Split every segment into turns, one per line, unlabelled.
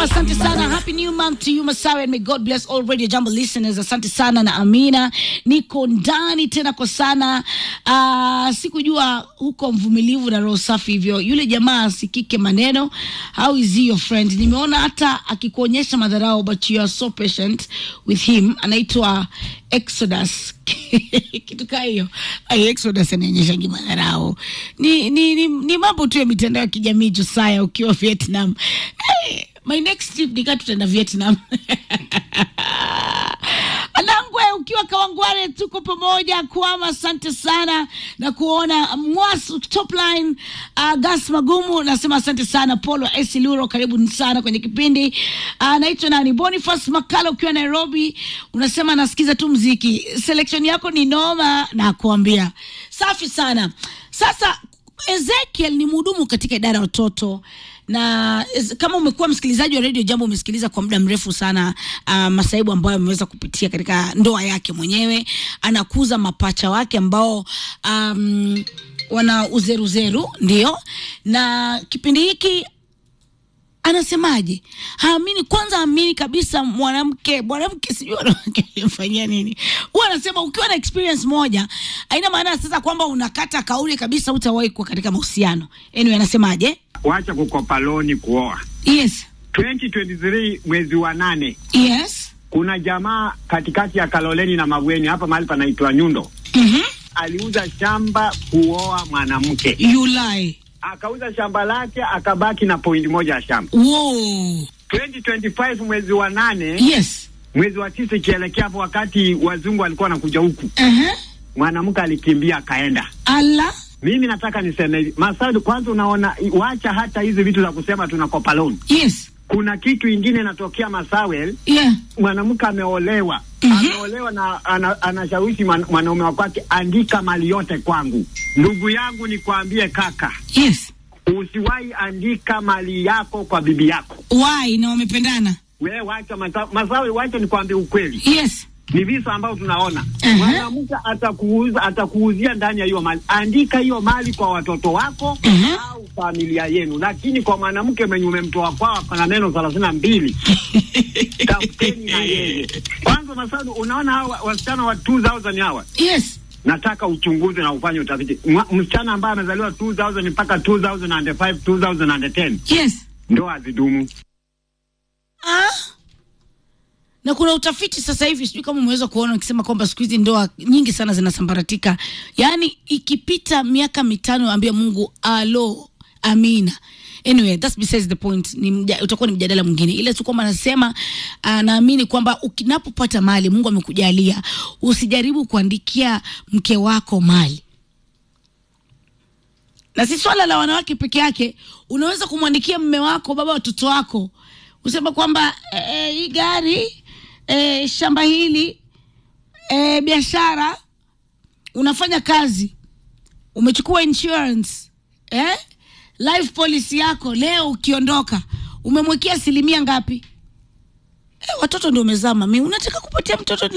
asante sana. Happy new month to you Masawe and may God bless all Radio Jambo listeners. Asante sana na Amina, niko ndani tena kwa sana. Uh, sikujua huko mvumilivu na roho safi hivyo. Yule jamaa asikike maneno. How is he your friend? Nimeona hata akikuonyesha madharau but you are so patient with him. Anaitwa Exodus kitu kaa hiyo. Ai, Exodus anaonyesha madharau. Ni, ni, ni, ni mambo tu ya mitandao ya kijamii Josiah, ukiwa Vietnam. Hey, my next trip nika tutaenda Vietnam. Anangwe ukiwa Kawangware, tuko pamoja. Kwama, asante sana na kuona Mwasu top line. Uh, Gas Magumu nasema asante sana. Polo Esiluro, karibu sana kwenye kipindi. Uh, naitwa nani? Boniface Makala ukiwa Nairobi, unasema nasikiza tu mziki. Selection yako ni noma na kuambia safi sana. Sasa Ezekiel ni mhudumu katika idara ya watoto na es- kama umekuwa msikilizaji wa redio Jambo, umesikiliza kwa muda mrefu sana uh, masaibu ambayo ameweza kupitia katika ndoa yake mwenyewe. Anakuza mapacha wake ambao um, wana uzeruzeru, ndio, na kipindi hiki anasemaje? Haamini kwanza, amini kabisa mwanamke mwanamke, sijui wanawake wamfanyia nini. Huwa anasema ukiwa na experience moja haina maana sasa kwamba unakata kauli kabisa, utawahi kuwa katika mahusiano. Anyway, anasemaje?
wacha kukopa loni kuoa.
Yes,
2023 mwezi wa nane,
yes,
kuna jamaa katikati ya Kaloleni na Mabweni hapa mahali panaitwa Nyundo,
mhm,
aliuza shamba kuoa mwanamke,
you lie.
akauza shamba lake akabaki na pointi moja ya shamba.
Whoa.
2025 mwezi wa nane,
Yes.
mwezi wa tisa ikielekea hapo, wakati wazungu walikuwa wanakuja huku,
Uh-huh.
mwanamke alikimbia akaenda.
Allah.
Mimi nataka niseme hivi, Masadu, kwanza unaona, wacha hata hizi vitu za kusema tunakopa loan.
Yes.
Kuna kitu ingine inatokea Masawel,
Yeah.
mwanamke ameolewa
Mhm.
ameolewa na ana, anashawishi mwan- mwanaume wa kwake, andika mali yote kwangu. Ndugu yangu, nikwambie kaka,
Yes.
usiwahi andika mali yako kwa bibi yako.
Why? Na wamependana.
We wacha masa, Masawe, wacha nikwambie ukweli,
Yes.
ni visa ambavyo tunaona
Aha.
mwanamke atakuuza atakuuzia ndani ya hiyo mali. Andika hiyo mali kwa watoto wako
Aha.
au familia yenu, lakini kwa mwanamke mwenye umemtoa kwao kana neno thelathini na mbili tafuteni na yeye kwanza. Masadu, unaona hawa wasichana wa 2000 hawa
Yes.
nataka uchunguze na ufanye utafiti. Mwa- Msichana ambaye amezaliwa 2000 mpaka 2005 2010
Yes.
ndo azidumu.
Ah? Na kuna utafiti sasa hivi, sijui kama umeweza kuona ukisema kwamba siku hizi ndoa nyingi sana zinasambaratika, yaani ikipita miaka mitano, ambia Mungu alo, amina. Anyway, that's besides the point. Ni mja, utakuwa ni mjadala mwingine, ile tu kwamba anasema uh, naamini kwamba ukinapopata mali Mungu amekujalia, usijaribu kuandikia mke wako mali na si swala la wanawake peke yake. Unaweza kumwandikia mme wako, baba watoto wako, usema kwamba eh, hii gari eh, shamba hili eh, biashara, unafanya kazi, umechukua insurance eh, life policy yako, leo ukiondoka umemwekea asilimia ngapi? Eh, watoto ndio umezaa mami, unataka kupatia mtoto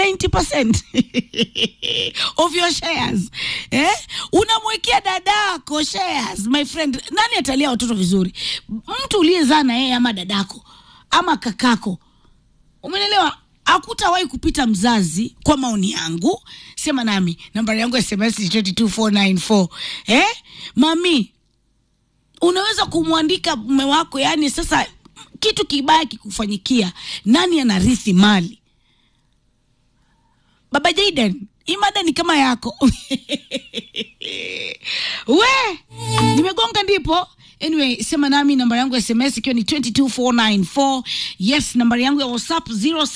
90% of your shares eh? Unamwekea dadako shares, my friend. Nani atalia watoto vizuri? Mtu uliyezaa na yeye ama dadako ama kakako, umenelewa? Hakutawahi kupita mzazi, kwa maoni yangu. Sema nami, nambari yangu ya SMS ni 22494 eh? Mami, unaweza kumwandika mume wako, yani sasa kitu kibaya kikufanyikia, nani anarithi mali? Baba Jaden, hii mada ni kama yako we nimegonga ndipo. Anyway, sema nami, namba yangu ya SMS ikiwa ni 22494 yes, nambari yangu ya WhatsApp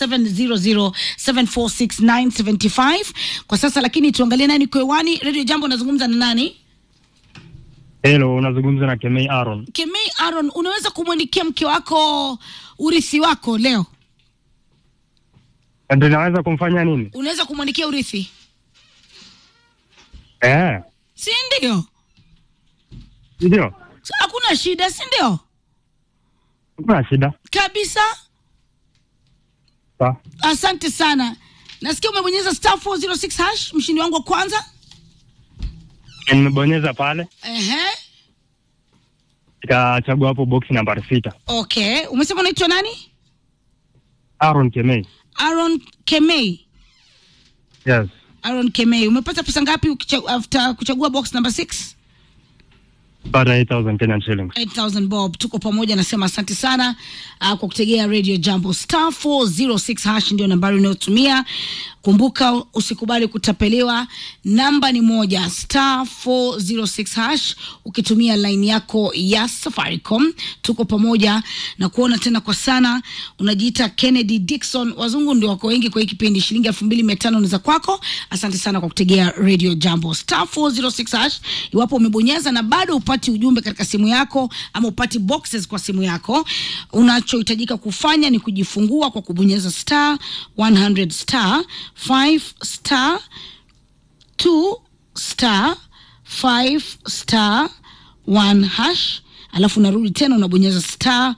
0700746975 kwa sasa. Lakini tuangalie nani kwewani. Radio Jambo, unazungumza na nani?
Hello, unazungumza na Kemei Aaron.
Kemei Aaron, unaweza kumwandikia mke wako urithi wako leo?
Ndio naweza kumfanya nini?
Unaweza kumwandikia urithi,
Eh,
si ndio?
ndio.
So, hakuna shida, si ndio?
Hakuna shida.
Kabisa.
Sawa.
Asante sana. Nasikia umebonyeza star 406 hash, mshindi wangu wa kwanza.
Nimebonyeza pale.
Ehe.
nikachagua hapo box nambari sita.
Okay, umesema unaitwa nani?
Aaron Kemei.
Aaron Kemei.
Yes.
Aaron Kemei, umepata pesa ngapi ukicha- after kuchagua box number 6?
Pata 8000 Kenyan shillings.
8000 bob tuko pamoja nasema asante sana uh, kwa kutegea radio jambo star 406 hash ndio nambari unayotumia kumbuka usikubali kutapeliwa namba ni moja star 406 hash ukitumia line yako ya safaricom tuko pamoja na kuona tena kwa sana unajiita kennedy dikson wazungu ndio wako wengi kwa hii kipindi shilingi elfu mbili mia tano ni za kwako asante sana kwa kutegea radio jambo star 406 hash iwapo umebonyeza na bado upati ujumbe katika simu yako ama upati boxes kwa simu yako unachohitajika kufanya ni kujifungua kwa kubonyeza star 100 star 5 star 2 star 5 star 1 hash alafu unarudi tena unabonyeza star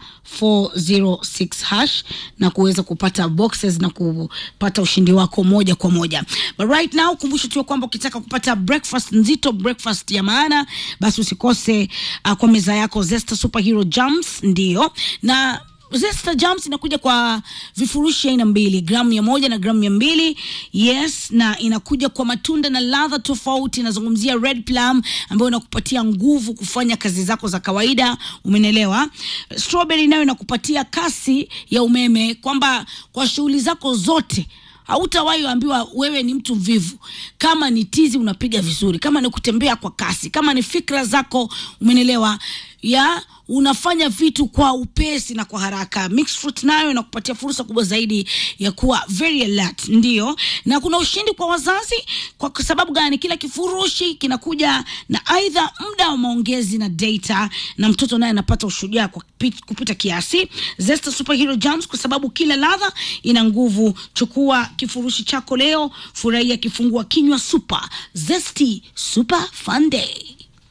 406 hash na kuweza kupata boxes na kupata ushindi wako moja kwa moja but right now kumbusho tu ya kwamba ukitaka kupata breakfast nzito breakfast ya maana basi usikose uh, kwa meza yako zesta superhero jams ndio na Zesta Jams inakuja kwa vifurushi aina mbili, gramu mia moja na gramu mia mbili yes, na inakuja kwa matunda na ladha tofauti. Inazungumzia red plum ambayo inakupatia nguvu kufanya kazi zako za kawaida, umenelewa. Strawberry nayo inakupatia kasi ya umeme, kwamba kwa shughuli zako zote hautawahi ambiwa wewe ni mtu mvivu. Kama ni tizi unapiga vizuri, kama ni kutembea kwa kasi, kama ni fikra zako, umenelewa ya unafanya vitu kwa upesi na kwa haraka. Mixed fruit nayo inakupatia fursa kubwa zaidi ya kuwa very alert, ndio. Na kuna ushindi kwa wazazi. Kwa sababu gani? Kila kifurushi kinakuja na aidha muda wa maongezi na data, na mtoto naye anapata ushujaa kwa kupi- kupita kiasi. Zesta Superhero Jams, kwa sababu kila ladha ina nguvu. Chukua kifurushi chako leo, furahia kifungua kinywa super zesty super fun day.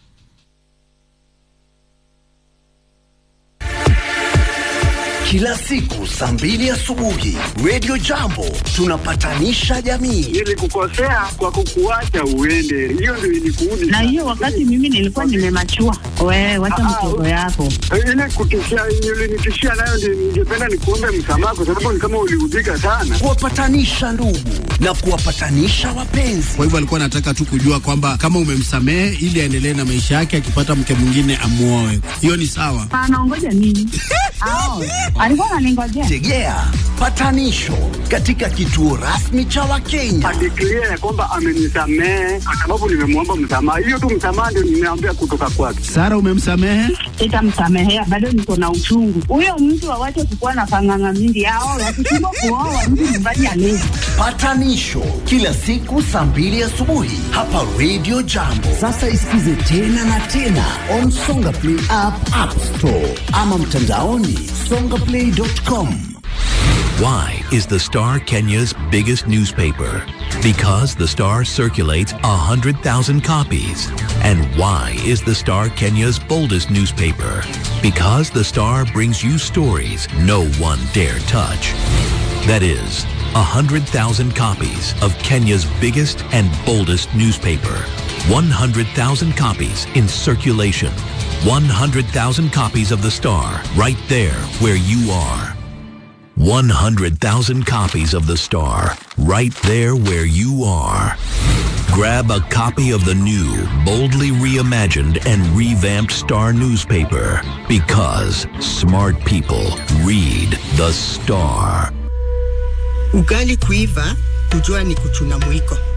Kila siku saa mbili asubuhi Radio Jambo tunapatanisha jamii.
Nilikukosea kwa kukuacha uende, hiyo ndio ilikuudi.
na hiyo wakati mimi nilikuwa nimemachua. Wewe wacha
Ah,
mchezo yako.
ile kutishia ulinitishia nayo, ndio ningependa nikuombe msamaha, kwa sababu ni kama uliudhika sana.
Kuwapatanisha ndugu na kuwapatanisha wapenzi.
Kwa hivyo alikuwa anataka tu kujua kwamba kama umemsamehe ili aendelee na maisha yake, akipata mke mwingine amuoe. Hiyo ni sawa.
Anaongoja nini? Ao, alikuwa ananingojea.
Tegea patanisho katika kituo rasmi cha Wakenya.
Adeklia ya kwamba amenisamehe kwa sababu nimemwomba msamaha. Hiyo tu msamaha ndio nimeambia kutoka kwake.
Sara, umemsamehe?
Sitamsamehea, bado niko na uchungu. Huyo mtu awache kukuwa na panganga mingi. Ao, wakishindwa kuoa mtu nyumbani alezi.
Patanisho kila siku saa mbili asubuhi hapa Radio Jambo. Sasa isikize tena na tena on Songa Play app, App Store ama mtandaoni songaplay.com.
Why is the Star Kenya's biggest newspaper? Because the Star circulates 100,000 copies. And why is the Star Kenya's boldest newspaper? Because the Star brings you stories no one dare touch. That is, 100,000 copies of Kenya's biggest and boldest newspaper. 100,000 copies in circulation. 100,000 copies of the Star right there where you are. 100,000 copies of The Star, right there where you are. Grab a copy of the new, boldly reimagined and revamped Star newspaper because smart people read The Star.
Ugali kuiva, kujua ni kuchuna mwiko.